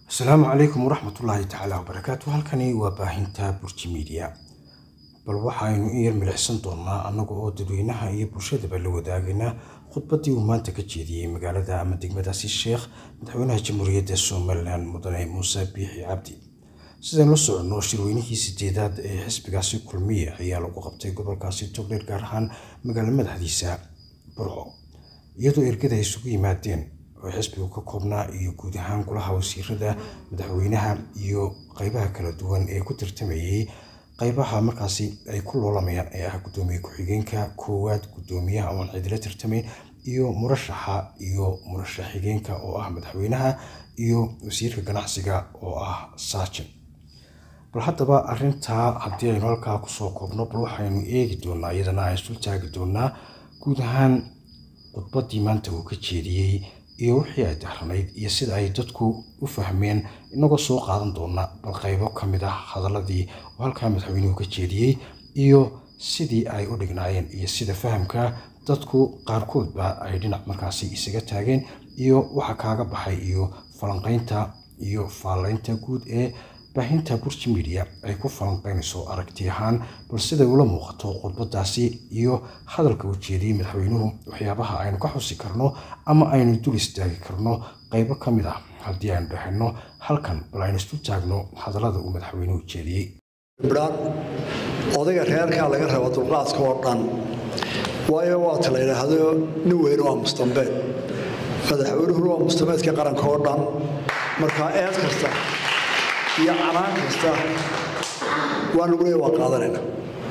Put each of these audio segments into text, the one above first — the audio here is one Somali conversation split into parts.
asalaamu calaykum waraxmatullaahi tacaala wabarakaatu halkani waa baahinta burji miidiya bal waxaynu in yar milicsan doonaa annaga oo dadweynaha iyo bulshadaba la wadaagana khudbaddii uu maanta ka jeediyey magaalada ama degmadaasi sheekh madaxweynaha jamhuuriyadda somalilan mudane muuse biixi cabdi sidaan la soconno shirweynihii sideedaad ee xisbigaasi kulmiye ayaa lagu qabtay gobolkaasi togdheer gaar ahaan magaalo madaxdiisa burco iyadoo ergada ay isugu yimaadeen oo xisbigu ka koobnaa iyo guud ahaan golaha wasiirada madaxweynaha iyo qeybaha kala duwan ee ku tartamayey qeybaha markaasi ay ku loolamayaan ee ah gudoomiye ku-xigeenka koowaad gudoomiyaha oon cidila tartamayn iyo murashaxa iyo murashax xigeenka oo ah madaxweynaha iyo wasiirka ganacsiga oo ah saajin bal haddaba arintaa haddii aynu halkaa kusoo koobno bal waxaynu eegi doonaa iyadana aan isul taagi doonaa guud ahaan khudbaddii maanta uu ka jeediyey iyo wixii ay dahranayd iyo sida ay dadku u fahmeen inagoo soo qaadan doona bal qaybo ka mid ah hadaladii oo halkaa madaxweynuhu ka jeediyey iyo sidii ay u dhignaayeen iyo sida fahamka dadku qaarkoodba ay dhinac markaasi isaga taageen iyo waxa kaaga baxay iyo falanqaynta iyo faalaynta guud ee baahinta burji midiya ay ku falanqaynayso aragti ahaan bal siday ula muuqato khudbadaasi iyo hadalka uu jeediyey madaxweynuhu waxyaabaha aynu ka xusi karno ama aynu dul istaagi karno qaybo ka mid ah haddii aynu dhahayno halkan bal aynu isu taagno hadallada uu madaxweynuhu jeediyey ibdhaan odayga reerkaa laga raba dulqaadka oo dhan waayo waata la yidhaahdo nin weyn waa mustambeed madaxweynuhuna waa mustambeedka qaranka oo dhan markaa eed kasta iyo canaan kasta waa lagu leeya waa qaadanayna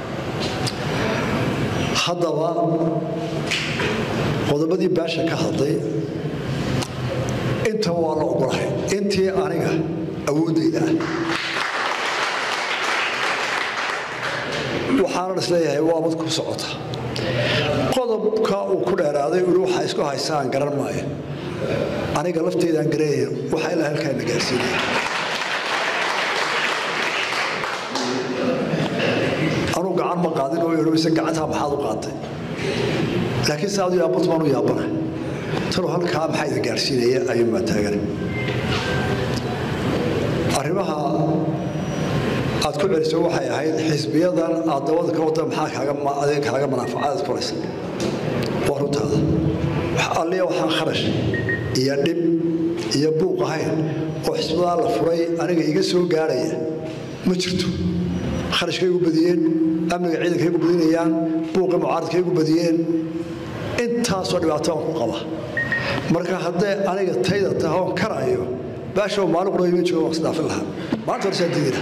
haddaba qodobadii baasha ka hadlay intaba waa la ogolahay intii aniga awooddayda ah waxaanan isleeyahay waa mad ku socota qodobka uu ku dheeraaday uli waxaa isku haystaan garan maayo aniga lafteedaan garanaya waxaa ilaa halkaana gaarsiinaya anuu gacan ma qaadin oo ise gacantaa maxaad u qaatay laakiin saadu yaabatu baan u yaabana tanuu halkaa maxaa idin gaarsiinaya ayuun baan taagana arrimaha aad ku celiso waxay ahayd xisbiyadan aad dabada ka wada maxaa adeen kaaga manaafacaad furaysa waa runtaada alliya waxaan kharash iyo dhib iyo buuq ahayn oo xisbadaa la furay aniga iga soo gaarhaya ma jirto kharashkay igu badiyeen amniga ciidankay igu badinayaan buuqii mucaaradkay igu badiyeen intaasoo dhibaato aan ku qaba marka haddee aniga tayda tahoon karaayo baashow maalin qura ima joogo waan isdhaafin lahaa maanta horesaan diidina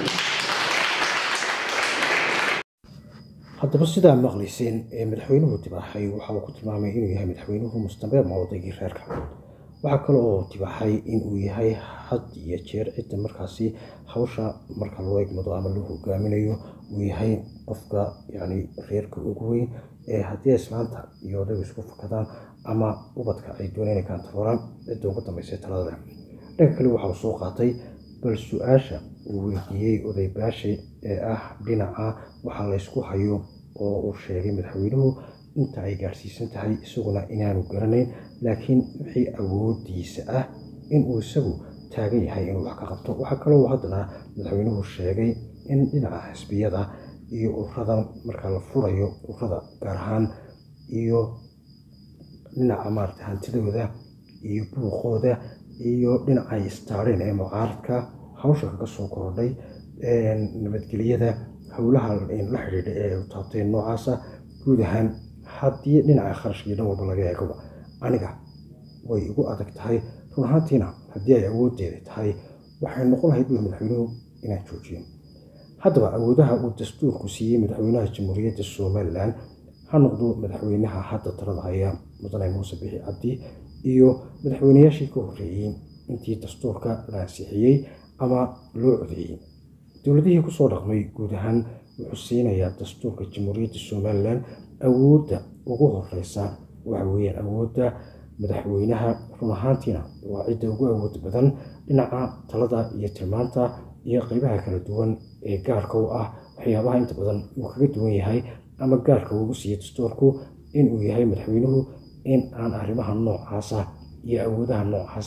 haddaba sidaa maqlayseen ee madaxweynuhu dibaaxay waxa uu ku tilmaamay inuu yahay madaxweynuhu mustambeed ma odaygii reerka waxaa kale oo dibaaxay inuu yahay had iyo jeer cidda markaasi hawsha marka loo egmado ama loo hogaaminayo uu yahay qofka yacni reerka ugu weyn ee haddii islaanta iyo odaygu isku fakadaan ama ubadka ay dooneen inay kaantarooraan cidda ugu dambaysay talada dhanka kale waxa uu soo qaatay bal su-aasha uu weydiiyey oday baashe ee ah dhinaca waxaa laysku hayo oo uu sheegay madaxweynuhu inta ay gaarsiisan tahay isaguna inaanu garanayn laakiin wixii awoodiisa ah inuu isagu taagan yahay inuu wax ka qabto waxaa kaloo haddana madaxweynuhu sheegay in dhinaca xisbiyada iyo ururadan marka la furayo ururada gaar ahaan iyo dhinaca maarata hantidooda iyo buuqooda iyo dhinacay istaareen ee mucaaradka hawsha kaga soo korodhay nabadgelyada howlaha la xidhiidha ee taabteen noocaasa guud ahaan haddii dhinaca kharashkii dhan walba laga eegaba aniga way igu adag tahay run ahaantiina haddii ay awooddeeda tahay waxay noqon lahayd bui madaxweynuhu inaan joojiyo haddaba awoodaha uu dastuurku siiyey madaxweynaha jamhuuriyadda somalilan ha noqdo madaxweynaha hadda talada haya mudane muuse bixi cabdi iyo madaxweynayaashii ka horreeyey intii dastuurka la ansixiyey ama loo codeeyey dowladihii kusoo dhaqmay guud ahaan wuxuu siinayaa dastuurka jamhuuriyadda somalilan awoodda ugu horeysa waxa weeyaan awoodda madaxweynaha run ahaantiina waa cidda ugu awood badan dhinaca talada iyo tilmaanta iyo qeybaha kala duwan ee gaarka u ah waxyaabaha inta badan uu kaga duwan yahay ama gaarka ugu siiyey dastuurku inuu yahay madaxweynuhu in aan arrimaha noocaasa iyo awoodaha noocaasa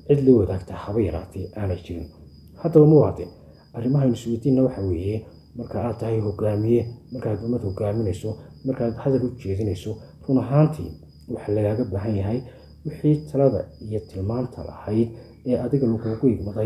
cid la wadaagta haba yaraatee aanay jirin haddaba muwaadin arrimahaynu isweydiinna waxa weeye marka aad tahay hogaamiye markaad ummad hogaaminayso markaad hadal u jeedinayso run ahaantii waxaa lagaaga baahan yahay wixii talada iyo tilmaanta lahayd ee adiga lagugu igmaday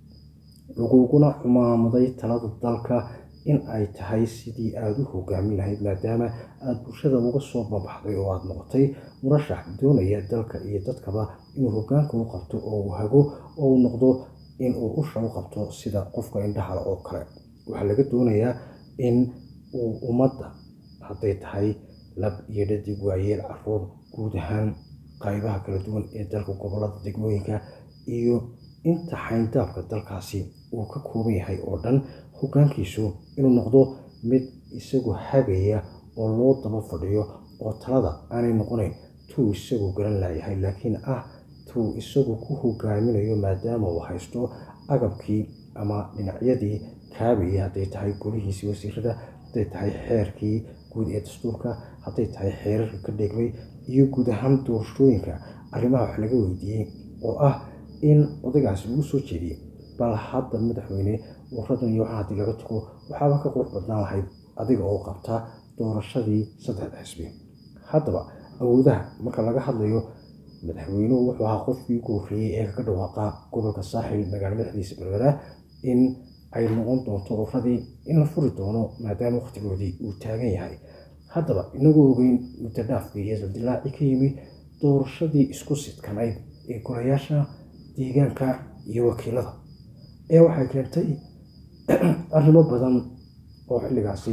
laguguna cumaamaday talada dalka in ay tahay sidii aada u hogaamin lahayd maadaama aada bulshada uga soo babaxday oo aada noqotay murashax doonaya dalka iyo dadkaba inuu hogaanka u qabto oo uu hago oo uu noqdo inuu usha u qabto sida qofka indhahala oo kale waxaa laga doonayaa in uu ummadda hadday tahay lab iyo dhadig waayeel caruur guud ahaan qaybaha kala duwan ee dalka gobolada degmooyinka iyo inta xayndaabka dalkaasi uu ka kooban yahay oo dhan hogaankiisu inuu noqdo mid isagu hagaya oo loo daba fadhiyo oo talada aanay noqonayn tuu isagu garan laayahay laakiin ah tuu isagu ku hogaaminayo maadaama uu haysto agabkii ama dhinacyadii kaabayay hadday tahay golihiisii wasiirada hadday tahay xeerkii guud ee dastuurka hadday tahay xeerarka ka dheegmay iyo guud ahaan doorashooyinka arrimaha wax laga weydiiyey oo ah in odaygaasi uu soo jeediyey bal hadda madaxweyne waradan iyo waxaa haddii laga tago waxaaba ka qurux badnaan lahayd adiga oo qabta doorashadii saddexda xisbi haddaba awoodaha marka laga hadlayo madaxweynuhu wuxuu ahaa qofkii ugu horreeyey ee kaga dhawaaqa gobolka saaxil magaalo madaxdiisa berbera in ay noqon doonto uradii in la furi doono maadaama wakhtigoodii uu taagan yahay haddaba inagoo ogeyn muddo dhaafkii iyo dildilaaci ka yimi doorashadii isku sidkanayd ee golayaasha deegaanka iyo wakiilada ee waxay keentay arrimo badan oo xilligaasi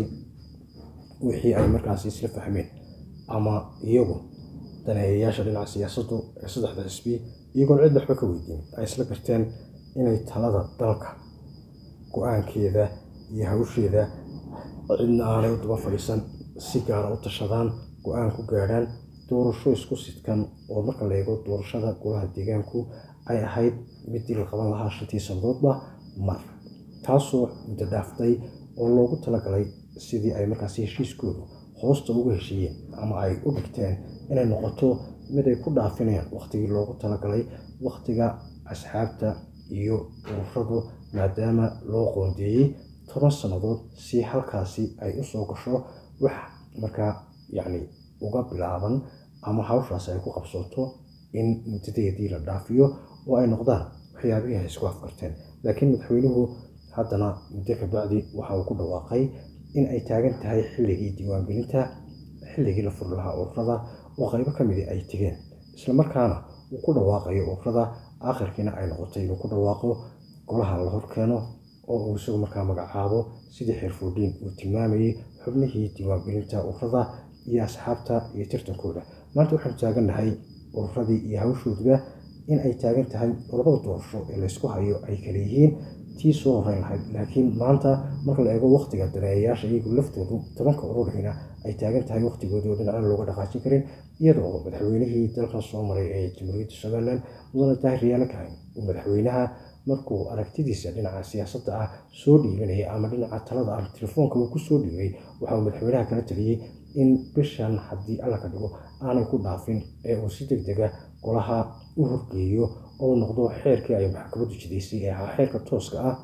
wixii ay markaasi isla fahmeen ama iyagu daneeyayaasha dhinaca siyaasaddu ee saddexda xisbi iyagoon cid waxba ka weydiin ay isla garteen inay talada dalka go-aankeeda iyo hawsheeda cidna aanay u daba fadhiisan si gaara u tashadaan go-aan ku gaadhaan doorasho isku sidkan oo marka la eego doorashada golaha deegaanku ay ahayd midii la qaban lahaa shantii sannadoodba mar taasoo muddo dhaaftay oo loogu talagalay sidii ay markaasi heshiiskoodu hoosta uga heshiiyeen ama ay u dhigteen inay noqoto mid ay ku dhaafinayaan wakhtigii loogu talagalay wakhtiga asxaabta iyo ururadu maadaama loo qoondeeyey toban sannadood si halkaasi ay u soo gasho wax markaa yacni uga bilaaban ama hawshaasi ay ku qabsooto in muddadeedii la dhaafiyo oo ay noqdaan waxyaabihii ay isku afkarteen laakiin madaxweynuhu haddana muddo kabacdi waxa uu ku dhawaaqay in ay taagan tahay xilligii diiwaangelinta xilligii la furi lahaa ururada oo qaybo ka midi ay tegeen islamarkaana uu ku dhawaaqayo ururada aakhirkiina ay noqotay inuu ku dhawaaqo golaha la horkeeno oo uu isagu markaa magacaabo sidii xeerfoodhiin uu tilmaamayey xubnihii diiwaangelinta ururada iyo asxaabta iyo tirtankooda maanta waxaanu taagannahay ururadii iyo hawshooduba in ay taagan tahay labada doorasho ee laysku hayo ay kala yihiin tii soo horeyn lahayd laakiin maanta marka la eego wakhtiga daneeyayaasha iyagu laftoodu tobanka ururina ay taagan tahay wakhtigoodii oo dhinacna looga dhaqaajin karin iyada oo madaxweynihii dalkan soo maray ee jamhuuriyadda somalilan mudane daahir riyaalo kahayn uu madaxweynaha markuu aragtidiisa dhinaca siyaasadda ah soo dhiibanayay ama dhinaca talada ah telefoonka uu ku soo dhiibay waxa uu madaxweynaha kala taliyey in bishan haddii alla ka dhigo aanay ku dhaafin ee uu si deg dega golaha u horgeeyo oo noqdo xeerkii ay maxkamaddu jidaysay ee ahaa xeerka tooska ah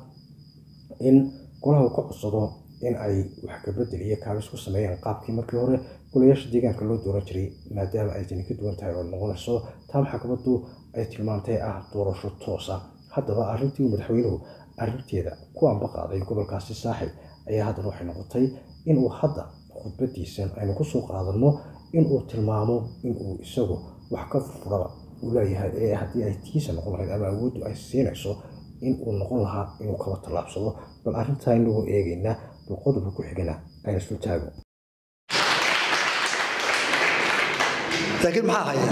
in golaha uu ka codsado in ay wax kabedel iyo kaabis ku sameeyaan qaabkii markii hore golayaasha deegaanka loo dooran jiray maadaama ay tani ka duwan tahay oo noqonayso taa maxkamaddu ay tilmaantay ah doorasho toos ah haddaba arrintii uu madaxweynuhu arrinteeda ku anba qaaday gobolkaasi saaxib ayaa haddana waxay noqotay inuu hadda khudbadiisan aynu kusoo qaadanno inuu tilmaamo inuu isagu wax ka furfuraba uu leeyahay ee haddii ay tiisa noqon lahayd ama awooddu ay siinayso in uu noqon lahaa inuu kaba tallaabsado bal arrintaa inagoo eegaynaa bal qodobka ku xigana ayna islu taago laakiin maxaa hayaa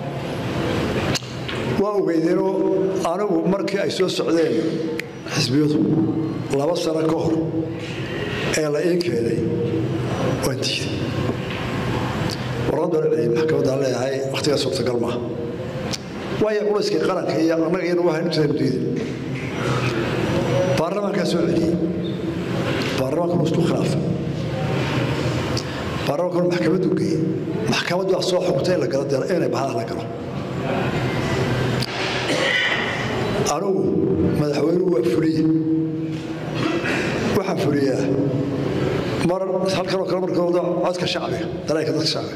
waa ogeydeenoo anigu markii ay soo socdeen xisbiyadu laba sano ka hor ee la ii keenay waan diiday warqad baan celiyay maxkamaddaan leeyahay wakhtigaa suurtagal maaha waayo culayskii qaranka iyo annaga iyana waxaynu jiraynu diiday baarlamaankaa soo celiyey baarlamaanka isku khilaafay baarlamaanka maxkamaddu geeyey maxkamaddu waa soo xugtay in la galo inay bahada la galo anigu madaxweynuhu waa fuliye waxaan fuliyaa mar halkanoo kale markooda codka shacbiga dareenka dadka shacbiga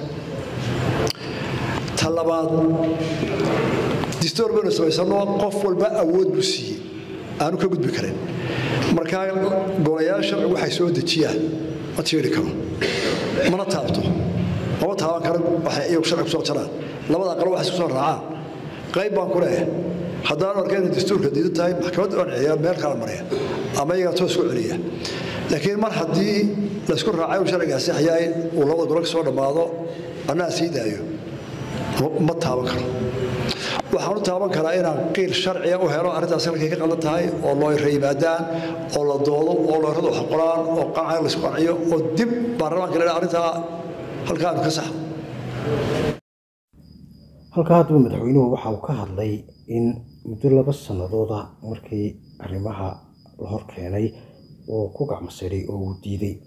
ta labaad distoor baynu samaysano qof walba awood buu siiyey aanu ka gudbi karin markaa golayaasha waxay soo dejiyaan ma tiiri karo mana taabto mama taaban karo waxay iyagu sharci kusoo jaraan labada aqal waxay isku soo raacaan qayb baan ku leeyahay haddaan arka inay dastuurka diidan tahay maxkamadda waan celiyaa meel kala marya ama iyagaa toos ku celiya laakiin mar haddii laysku raacay uu sharciga asixayaa uu labada golo ka soo dhammaado annaa sii daayo ma taaban karo waxaan u taaban karaa inaan qiil sharciga u helo arrintaas halkay ka qaldan tahay oo looyra yimaadaan oo la doodo oo looyradu wax qoraan oo qancay laysku qanciyo oo dib baarlamaanka la arrintaa halkaanu ka saxo halkaa haddaba madaxweynuhu waxa uu ka hadlay in muddo laba sannadooda markii arrimaha la hor keenay oo ku gacmasiray oo uu diiday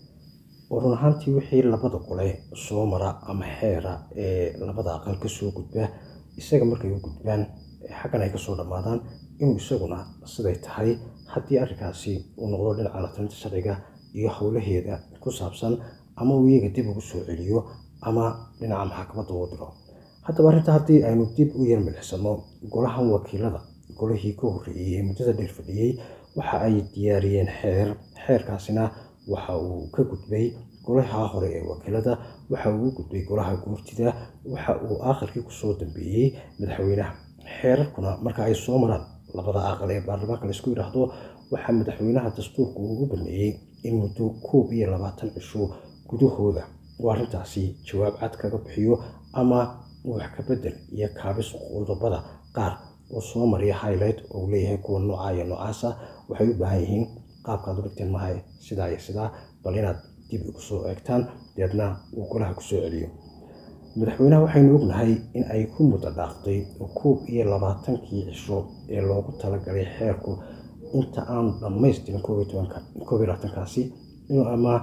oo run ahaantii wixii labada gole soo mara ama xeera ee labada aqal ka soo gudba isaga markay u gudbaan xaggan ay ka soo dhammaadaan inuu isaguna siday tahay haddii arrinkaasi uu noqdo dhinaca latalinta sharciga iyo howlaheeda ku saabsan ama uu iyaga dib ugu soo celiyo ama dhinaca maxkamadda uu diro haddaba arrinta haddii aynu dib u yar milicsano golahan wakiilada golihii ka horreeyey ee muddada dheer fadhiyey waxa ay diyaariyeen xeer xeerkaasina waxa uu ka gudbay golaha hore ee wakiilada waxa uu u gudbay golaha guurtida waxa uu aakhirkii kusoo dambeeyey madaxweynaha xeerarkuna marka ay soo maraan labada aqal ee baarlamaanka laisku yidhaahdo waxaa madaxweynaha dastuurku ugu baneeyey in muddo koob iyo labaatan cisho gudahooda uu arrintaasi jawaab cad kaga bixiyo ama wax ka bedel iyo kaabis qodobada qaar oo soo mariya highlight oo uu leeyahay kuwa nooca iyo noocaasa waxay u baahan yihiin qaabkaad u dhigteen mahay sidaa iyo sidaa bal inaad dib ugu soo eegtaan deedna uu golaha ku soo celiyo madaxweynaha waxaynu ognahay in ay ku muddo dhaaftay koob iyo labaatankii cisho ee loogu talagalay xeerku inta aanu dhammaystirin koob iyo tobanka koob iyo labaatankaasi inuu ama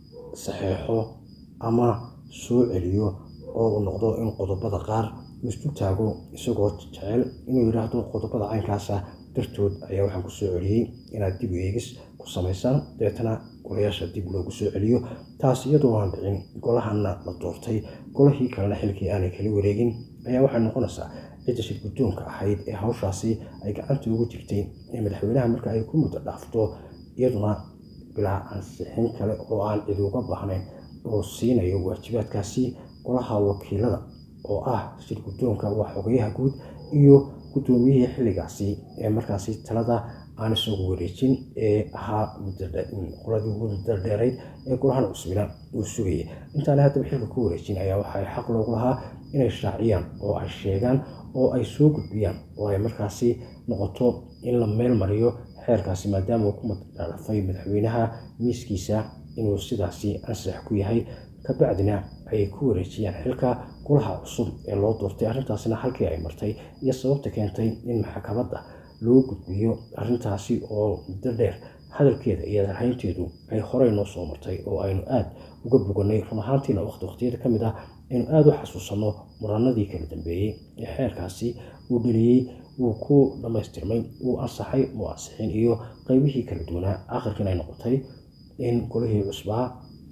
saxeexo ama soo celiyo oo uu noqdo in qodobada qaar uu isu taago isagoo jecel inuu yidhaahdo qodobada caynkaasa dartood ayaa waxaan ku soo celiyey inaad dib u eegis ku samaysaan dabeetana golayaasha dib loogu soo celiyo taas iyadoo aan dhicin golahana la doortay golahii kalena xilkii aanay kala wareegin ayaa waxay noqonaysaa cidda shir guddoonka ahayd ee hawshaasi ay gacanta ugu jirtay ee madaxweynaha marka ay ku muddo dhaafto iyaduna bilaa ansixin kale oo aan cid uga baahnayn oo siinayo waajibaadkaasi golaha wakiilada oo ah shir guddoonka waa xogayaha guud iyo guddoomiyihii xilligaasi ee markaasi talada aan isagu wareejin ee ahaa qoladii ugu muddo dheerayd ee golahan cusbina uu sugayay intaana haddaba xilka ku wareejin ayaa waxay xaq loogu lahaa inay shaaciyaan oo ay sheegaan oo ay soo gudbiyaan oo ay markaasi noqoto in la meel mariyo xeerkaasi maadaama uu ku madadhaafay madaxweynaha miiskiisa inuu sidaasi ansax ku yahay kabacdina ay ku wareejiyaan xilka golaha cusub ee loo doortay arrintaasina halkii ay martay iyo sababta keentay in maxkamadda loo gudbiyo arrintaasi oo muddo dheer hadalkeeda iyo darhaynteedu ay horey noo soo martay oo aynu aada uga boganay run ahaantiina waqti waqtiyada ka mid ah aynu aada u xasuusanno muranadii kala dambeeyey ee xeerkaasi uu dheliyey wuu ku dhammaystirmay wuu ansaxay muu ansixin iyo qeybihii kala duwanaa aakhirkiin ay noqotay in golihii cusbaa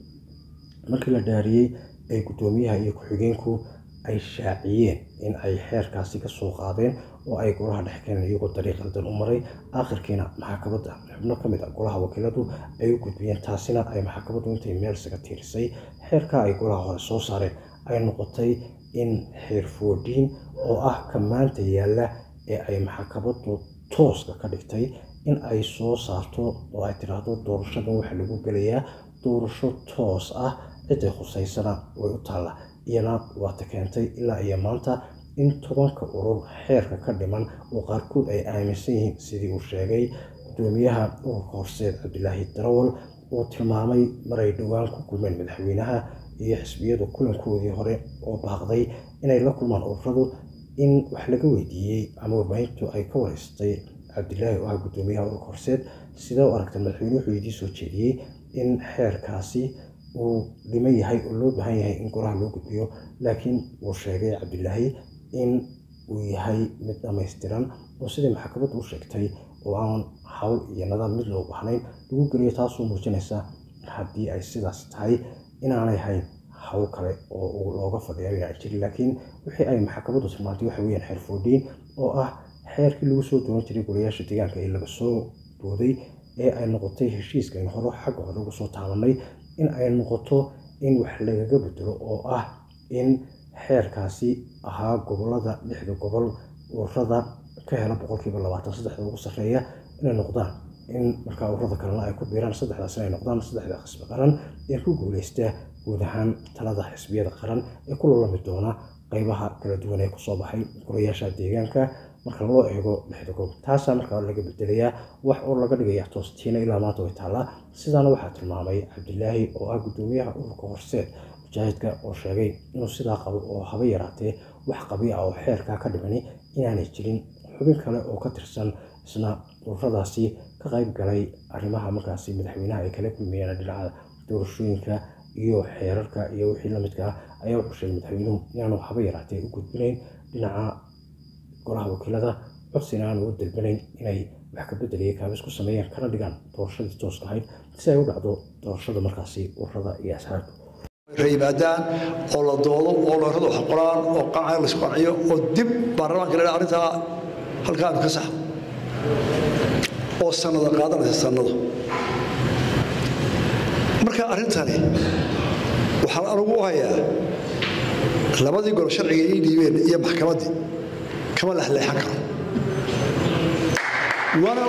markii la dhaariyey ay guddoomiyaha iyo ku-xigeenku ay shaaciyeen in ay xeerkaasi ka soo qaadeen oo ay golaha dhex keeneen iyagoo dariiq qaldan u maray aakhirkiina maxkamadda xubno ka mid a golaha wakiiladu ay u gudbiyeen taasina ay maxkamaddu intay meel isaga tiirisay xeerka ay golaha hore soo saareen ay noqotay in xeer foodiin oo ah ka maanta yaalla ee ay maxkamaddu tooska ka dhigtay in ay soo saarto oo ay tidhaahdo doorashadan waxaa lagu gelayaa doorasho toos ah ciday khusaysana way u taalla iyana waata keentay ilaa iyo maanta in tobanka urur xeerka ka dhiman oo qaarkood ay aaminsan yihiin sidii uu sheegay guddoomiyaha ururka horseed cabdilaahi darawal uu tilmaamay maray dhowaan ku kulmeen madaxweynaha iyo xisbiyadu kulankoodii hore oo baaqday inay la kulmaan ururadu in wax laga weydiiyey ama warbaahintu ay ka wareystay cabdilaahi oo ah guddoomiyaha ururka horseed sidee u aragta madaxweyne wuxuu idii soo jeediyey in xeerkaasi uu dhiman yahay oo loo baahan yahay in golaha loo gudbiyo laakiin uu sheegay cabdilaahi in uu yahay mid dhammaystiran oo siday maxkamaddu u sheegtay oo aan hawl iyo nidaam mid loo bahnayn lagu geliyo taasoo muujinaysa haddii ay sidaas tahay inaanay hayn hawl kale oo looga fadhiya inay jirin laakiin wixii ay maxkamaddu tilmaantay waxa weeyaan xeer foodhiin oo ah xeerkii lagu soo doonan jiray golayaasha deegaanka ee laga soo dooday ee ay noqotay heshiiska in hore xagga hore uga soo taabanay in ay noqoto in wax lagaga bedelo oo ah in xeerkaasi ahaa gobolada lixda gobol ururada ka hela boqolkiiba labaatan saddexda ugu sarreeya inay noqdaan in markaa ururada kalena ay ku biiraan saddexdaas inay noqdaan saddexda xisbi qaran ee ku guuleysta guud ahaan talada xisbiyada qaran ee ku lolami doona qeybaha kala duwan ee kusoo baxay golayaasha deegaanka marka loo eego lixda gobol taasaa markaa laga bedelayaa wax oo laga dhigaya toostiina ilaa maanta way taallaa sidaana waxaa tilmaamay cabdilaahi oo ah guddoomiyaha ururka horseed mujaahidka oo sheegay inuu sidaa qabo oo haba yaraatee wax qabi ah oo xeerkaa ka dhimani inaanay jirin xubin kale oo ka tirsan isna ururadaasi ka qayb galay arrimaha markaasi madaxweynaha ay kala kulmayeen dhinaca doorashooyinka iyo xeerarka iyo wixii lamidka ah ayaa wuxuu sheegay madaxweynuhu inaanu haba yaraatee u gudbinayn dhinaca golaha wakiilada codsina aanu u dalbanayn inay wax ka bedeliya kaabis ku sameeyaan kana dhigaan doorashadii tooska ahayd si ay u dhacdo doorashada markaasi ururada iyo asxaabta yimaadaan oo la doodo oo loorada wax qoraan oo qancay la isku qanciyo oo dib baarlamaanka la arrintaa halkaanu ka saxo oo sannada qaadanaysa sannado marka arrintani waxaan anigu u hayaa labadii gol sharciga ii dhiibeen iyo maxkamaddii kama lexleexan karo waana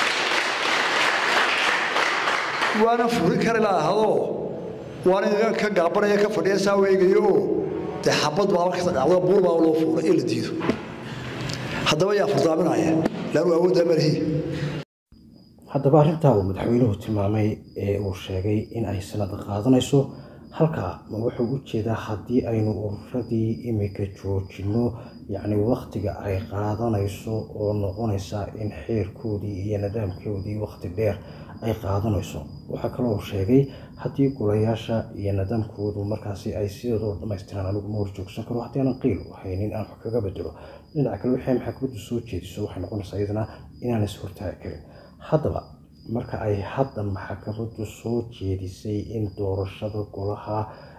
waana furi kari laahadoo waana ka gaabanaya ka fadhiya saa weegayo oo dee xabad baaba ka dhacdo buur baa loo fuulay in la diido haddaba yaa furdaaminaya laanu awooddaa malihii haddaba arrintaa uu madaxweynuhu tilmaamay ee uu sheegay in ay sanada qaadanayso halkaa ma wuxuu u jeedaa haddii aynu ururadii imika joojinno yacni wakhtiga ay qaadanayso oo noqonaysa in xeerkoodii iyo nidaamkoodii wakhti dheer ay qaadanayso waxaa kaloo uu sheegay haddii golayaasha iyo nidaamkoodu markaasi ay sidoodoo dhammaystiraan anigu ma horjoogsan karo haddii aanan qiil u haynin aan wax kaga bedelo dhinaca kale waxay maxkamaddu soo jeediso waxay noqonaysaa iyadana inaan is hortaagi karin haddaba marka ay hadda maxkamaddu soo jeedisay in doorashada golaha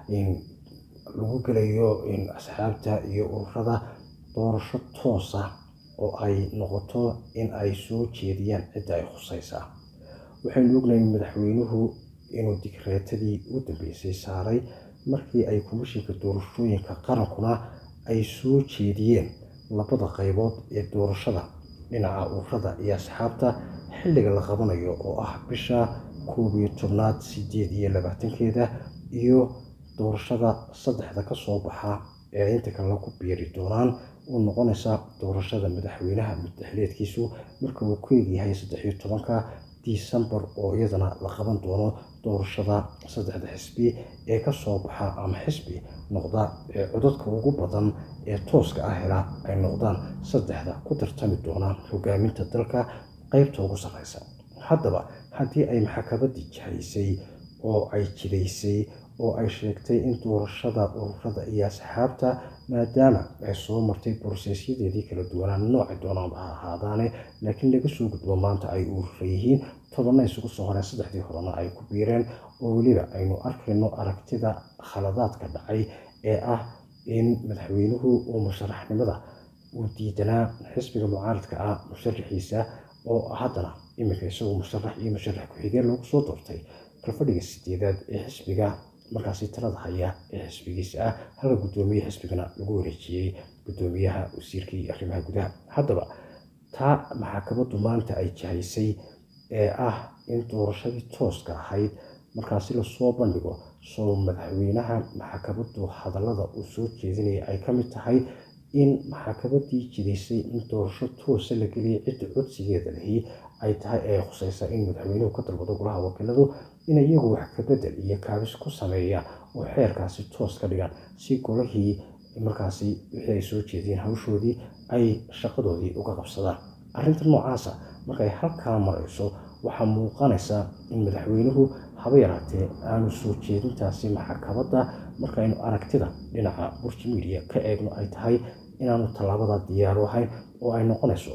lagu gelayo asxaabta iyo ururada doorasho toosa oo ay noqoto in ay soo jeediyaan cidda ay khusaysaa waxaynu ognahay madaxweynuhu inuu digreetadii u dambeysay saaray markii ay komishinka doorashooyinka qarankuna ay soo jeediyeen labada qaybood ee doorashada dhinaca ururada iyo asxaabta xilliga la qabanayo oo ah bisha koob iyo tobnaad sideed iyo labaatankeeda iyo doorashada saddexda ka soo baxa ee inta kalena ku biiri doonaan uu noqonaysa doorashada madaxweynaha muddaxileedkiisu marka uu ku egyahay saddex iyo tobanka disembar oo iyadana la qaban doono doorashada saddexda xisbi ee ka soo baxa ama xisbi noqda ee codadka ugu badan ee tooska ah hela ay noqdaan saddexda ku tartami doonaan hogaaminta dalka qaybta ugu sarreysa haddaba haddii ay maxkamaddii jahaysay oo ay jidaysay oo ay sheegtay in doorashada ururada iyo asxaabta maadaama ay soo martay borosesyadeedii kala duwanaa noocay doonaanba ha ahaadaane laakiin laga soo gudbo maanta ay urura yihiin tobanna isugu soo horeen saddexdii horena ay ku biireen oo weliba aynu arkayno aragtida khaladaadka dhacay ee ah in madaxweynuhu uu musharaxnimada uu diidanaa xisbiga mucaaradka ah musharaxiisa oo haddana iminka isagoo musharax iyo musharax ku-xigeen loogu soo doortay kalfadhiga sideedaad ee xisbiga markaasi talada haya ee xisbigiisa ah halka guddoomiye xisbigana lagu wareejiyey guddoomiyaha wasiirkii arrimaha gudaha haddaba taa maxkamaddu maanta ay jahaysay ee ah in doorashadii tooska ahayd markaasi lasoo bandhigo soo madaxweynaha maxkamaddu hadallada uu soo jeedinaya ay ka mid tahay in maxkamaddii jidaysay in doorasho toosa la geliyay cidda codsigeeda lahi ay tahay ee khusaysa in madaxweynuhu ka dalbado golaha wakiiladu in iyagu wax ka bedel iyo kaabis ku sameeyaan oo xeerkaasi toos ka dhigaan si golahii markaasi wixii ay soo jeediyeen hawshoodii ay shaqadoodii uga qabsadaan arrinta noocaasa markay halkaa marayso waxaa muuqanaysa in madaxweynuhu haba yaraatee aanu soo jeedintaasi maxkamadda markaynu aragtida dhinaca burji midiya ka eegno ay tahay inaanu tallaabada diyaaru ahayn oo ay noqonayso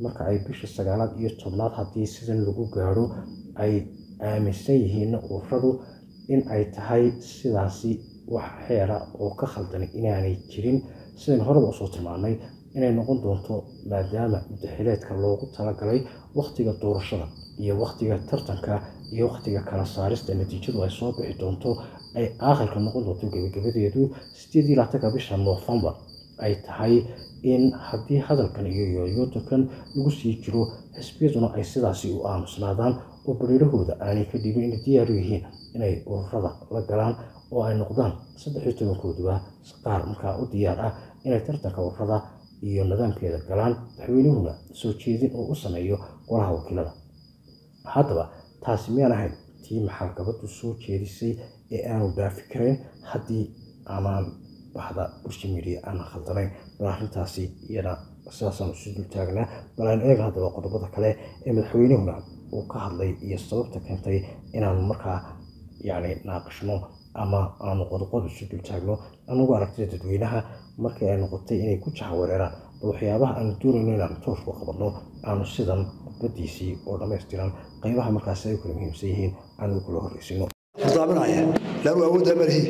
marka ay bishii sagaalaad iyo tobnaad haddii sidan lagu gaadho ay aaminsan yihiin ururadu in ay tahay sidaasi wax xeera oo ka khaldan inaanay jirin sidayn horeba usoo tilmaanay inay noqon doonto maadaama mudaxileedka loogu talagalay wakhtiga doorashada iyo wakhtiga tartanka iyo wakhtiga kala saarista natiijadu ay soo bixi doonto ay aakhirka noqon doonto gebagabadeedu sideed iyo labaatanka bisha noofembar ay tahay in haddii hadalkan iyo yooyootankan lagu sii jiro xisbiyaduna ay sidaasi u aamusnaadaan oo bariirahooda aanay ka dhibin inay diyaaru yihiin inay ururada la galaan oo ay noqdaan saddex iyo tobankooduba qaar markaa u diyaar ah inay tartanka ururada iyo nidaamkeeda galaan madaxweynuhuna soo jeedin oo u sameeyo golaha wakiilada haddaba taasi miyaan ahayn tii maxalgabadu soo jeedisay ee aanu dhaafi karayn haddii amaan baxda bulsha media aanan khaldanayn bal arrintaasi iyana sidaasaan isu dul taagnaa bal aan eega haddaba qodobada kale ee madaxweynehuna uu ka hadlay iyo sababta keentay inaanu markaa yacni naaqashno ama aanu qodoqod isu dul taagno anugu aragtida dadweynaha markii ay noqotay inay ku jahawareeraan bal waxyaabaha aanu doonayno inaanu toosh ku qabanno aanu sidan khudbadiisii oo dhammaystiran qaybaha markaasi ay u kala muhiimsan yihiin aanu kula horreysino hordaaminaya laanu awooddaa malihi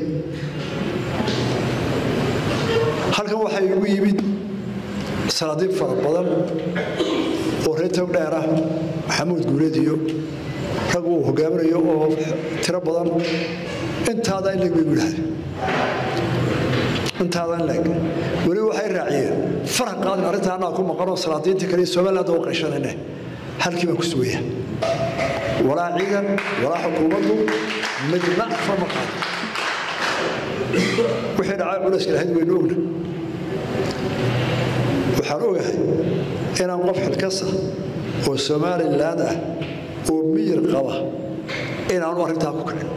halkan waxaa igu yimid sanaadiib fara badan oo reer tog dheer ah maxamuud guuleed iyo rag uu hogaaminayo oo tiro badan intaada in leeg bay gu yidhahdeen intaada in leeg weli waxay raaciyeen farax qaadin arrinta annaga ku maqanoo salaadiinta kale somaliland oo qayshanayne halkii baan ku sugaya walaa ciidan walaa xukuumaddu midna fama qaadin wixii dhacay culayska lahayd waynu ogna waxaan ogahay inaan qof xilkasa oo somaliland ah oo miyir qaba inaanu arrintaa ku kicin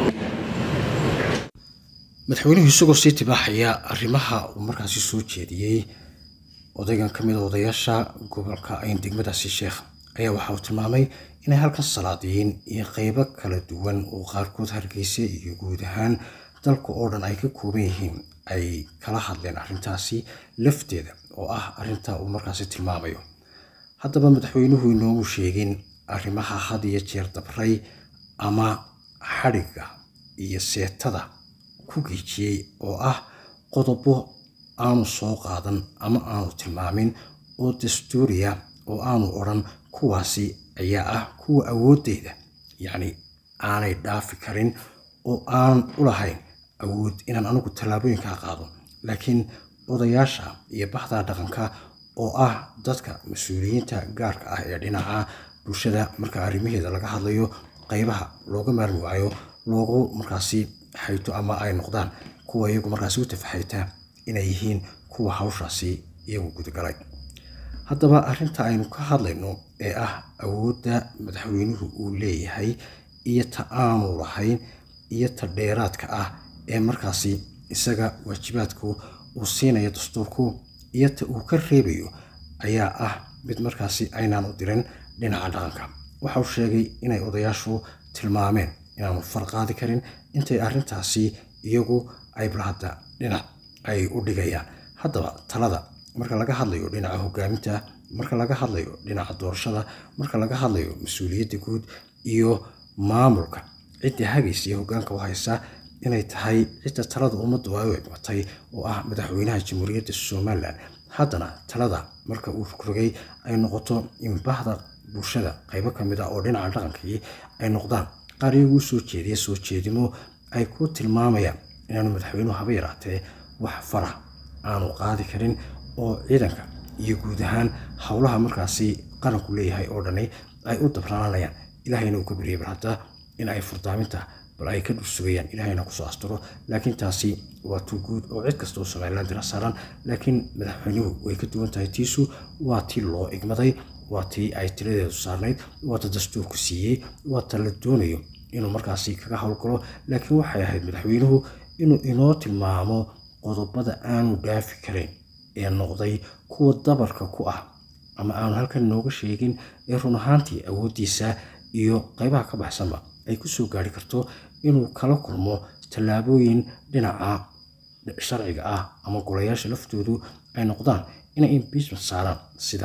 madaxweynuhu isagoo sii tibaaxaya arrimaha uu markaasi soo jeediyey odaygan ka mid a odayaasha gobolka ayn degmadaasi sheekh ayaa waxa uu tilmaamay inay halkan salaadiyiin iyo qeybo kala duwan oo qaarkood hargeysa iyo guud ahaan dalka oo dhan ay ka kooban yihiin ay kala hadleen arrintaasi lafteeda oo ah arrinta uu markaasi tilmaamayo haddaba madaxweynuhu inoomu sheegin arrimaha had iyo jeer dabray ama xadhigga iyo seetada ku geejiyey oo ah qodobo aanu soo qaadan ama aanu tilmaamin oo dastuuriya oo aanu odhan kuwaasi ayaa ah kuwa awooddeeda yacni aanay dhaafi karin oo aanan u lahayn awood inaan anigu tallaabooyinkaa qaado laakiin odayaasha iyo baxda dhaqanka oo ah dadka mas-uuliyiinta gaarka ah ee dhinaca bulshada marka arrimaheeda laga hadlayo qaybaha looga maarmi waayo loogu markaasi xayto ama ay noqdaan kuwa iyagu markaasi u tafaxayta inay yihiin kuwa hawshaasi iyagu gudagalay haddaba arrinta aynu ka hadlayno ee ah awoodda madaxweynuhu uu leeyahay iyo ta aanu lahayn iyo ta dheeraadka ah ee markaasi isaga waajibaadku uu siinayo dastuurku iyo ta uu ka reebayo ayaa ah mid markaasi aynaan u dirin dhinaca dhaqanka waxa uu sheegay inay odayaashu tilmaameen inaanu far qaadi karin intay arrintaasi iyagu ay balhadda dhinac ay u dhigayaan haddaba talada marka laga hadlayo dhinaca hogaaminta marka laga hadlayo dhinaca doorashada marka laga hadlayo mas-uuliyadda guud iyo maamulka cidda hagaysa iyo hogaanka u haysa inay tahay cidda talada ummaddu ay u egmatay oo ah madaxweynaha jamhuuriyadda somalilan haddana talada marka uu rogrogay ay noqoto in bahda bulshada qaybo ka mid ah oo dhinaca dhaqankii ay noqdaan qaar iyaguu soo jeediya soo jeedimo ay ku tilmaamayaan inaanu madaxweynuhu haba yaraatee wax farah aanu qaadi karin oo ciidanka iyo guud ahaan howlaha markaasi qaranku leeyahay oo dhani ay u dabrananayaan ilahayna uu ka baryay bal hadda in ay furdaaminta bal ay ka dhursugayaan ilahayna kusoo asturo laakiin taasi waa tu guud oo cid kasta oo somaliland dira saaran laakiin madaxweynuhu way ka duwan tahay tiisu waa tii loo igmaday waa tii ay tiradeedu saarnayd waa ta dastuurku siiyey waa ta la doonayo inuu markaasi kaga howlgalo laakiin waxay ahayd madaxweynuhu inuu inoo tilmaamo qodobada aanu dhaafi karayn ee noqday kuwa dabarka ku ah ama aanu halkan inooga sheegin ee run ahaantii awooddiisa iyo qaybaha ka baxsanba ay ku soo gaari karto inuu kala kulmo tallaabooyin dhinaca sharciga ah ama golayaasha laftoodu ay noqdaan inay impeachment saaraan sida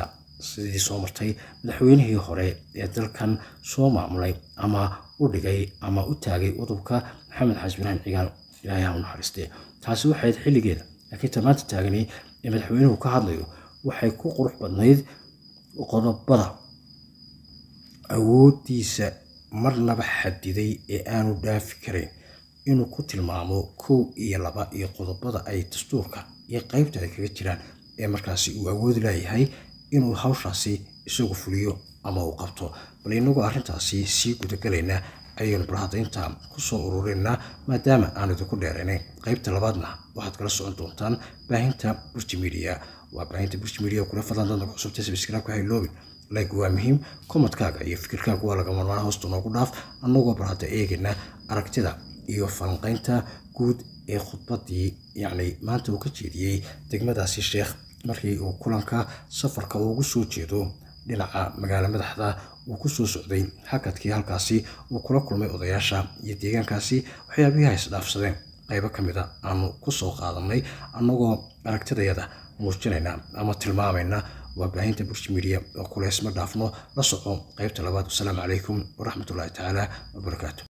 sidii soo martay madaxweynihii hore ee dalkan soo maamulay ama u dhigay ama u taagay udubka maxamed xasan ibraahim cigaal ilaahay ha u naxariistee taasi waxay ahayd xilligeeda laakiin ta maanta taagani ee madaxweynuhu ka hadlayo waxay ku qurux badnayd qodobada awooddiisa marnaba xadiday ee aanu dhaafi karayn inuu ku tilmaamo kow iyo laba iyo qodobada ay dastuurka iyo qaybta ay kaga jiraan ee markaasi uu awoodi leeyahay inuu hawshaasi isagu fuliyo ama uu qabto bal inagoo arrintaasi sii gudagalaynaa ayaynu barhadaynta kusoo ururinaa maadaama aan idinku dheeraynayn qaybta labaadna waxaad kala socon doontaan baahinta burji media waa baahinta burji media kula fadlan dadna cusubta sabskraibka hayloobin like waa muhiim komadkaaga iyo fikirkaaga waa laga marmaan hoosta noogu dhaaf annagoo barhada eegayna aragtida iyo falanqaynta guud ee khudbadii yacni maanta uu ka jeediyey degmadaasi sheekh markii uu kulanka safarka ugu soo jeedo dhinaca magaalo madaxda uu ku soo socday hakadkii halkaasi uu kula kulmay odayaasha iyo deegaankaasi waxyaabihii ha isdhaafsadeen qaybo ka mid a aanu ku soo qaadanay annagoo aragtidayada muujinayna ama tilmaamayna waa baahinta burji media oo kuleysma dhaafno la soco qaybta labaad wasalaamu calaykum waraxmatullaahi tacaala wabarakaatu